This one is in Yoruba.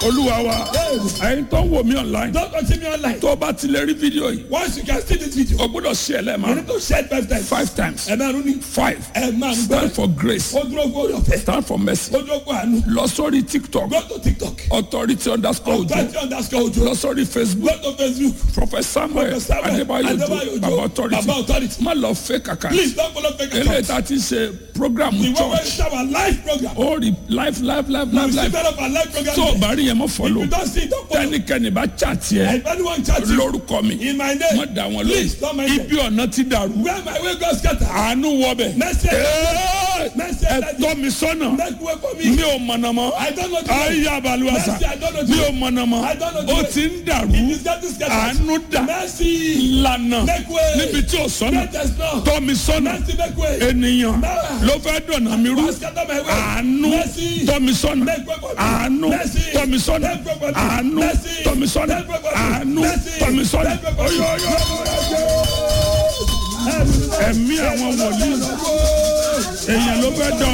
olúwa wa ẹ̀yin tó ń wò mí online Don't continue online. tó o bá ti lè rí fídíò yìí Once you can see this video, o gbọ́dọ̀ ṣe ẹ̀ you lẹ́ẹ̀ma need to share it five times. five times Ẹ máa rún ní. five Ẹ máa ń stand gbọ́. for grace Ó dúró fún orí ọ̀fẹ́. stand for mercy Ó dúró fún àánú. lọ sórí tiktok Go to TikTok. authority underscore ojo Authority underscore Ojo. lọ sórí facebook Go to Facebook. prophet samuel Prophet Samuel adébáyò Adébáyò ojo Ojo. baba authority Baba authority. má lọ fake account Please don't follow fake eléyìí accounts. tá a ti ṣe program The one where church it's our live program. ó rí life life life We life see life that of our live program. tó o bá rí yẹn mọ́ If follow you don't see it, don't follow. tẹnikẹ́ni bá chat yẹ If anyone chat you lórúkọ mi in my name, má dá wọn please don't lóyún mind them. ibi ọ̀nà ti dàrú Where my way goes scatter. àánú wọbẹ̀ Mercy. Ẹ́ẹ̀, Mercy. ẹ tọ́ mi sọ́nà Make way for mi me. ò mọ̀nà mọ́ I don't know the way. ayé abaluwasa Mercy, I don't know the mi way. ò mọ̀nà mọ́ I don't know the ó way. ti ń dàrú It is getting scattered. àánú dà Mercy. lànà Make way. níbi tí ò sọ́nà Let us know. tọ́ mi sọ́nà Mercy make way. ènìyàn Mercy. ló fẹ́ dọ̀nà mi rú Don't scatter my way. àánú Mercy. tọ́ mi sọ́nà Make way for me. àánú Mercy. tọ́ mi sọ́nà Make way for me. àánú Mercy. tọ́ mi sọ́nà Make way for me. àánú Mercy. tọ́ mi sọ́nà Make way for me. Oyo, oyo, ẹ̀mí àwọn wòlíì èèyàn ló fẹ́ dọ̀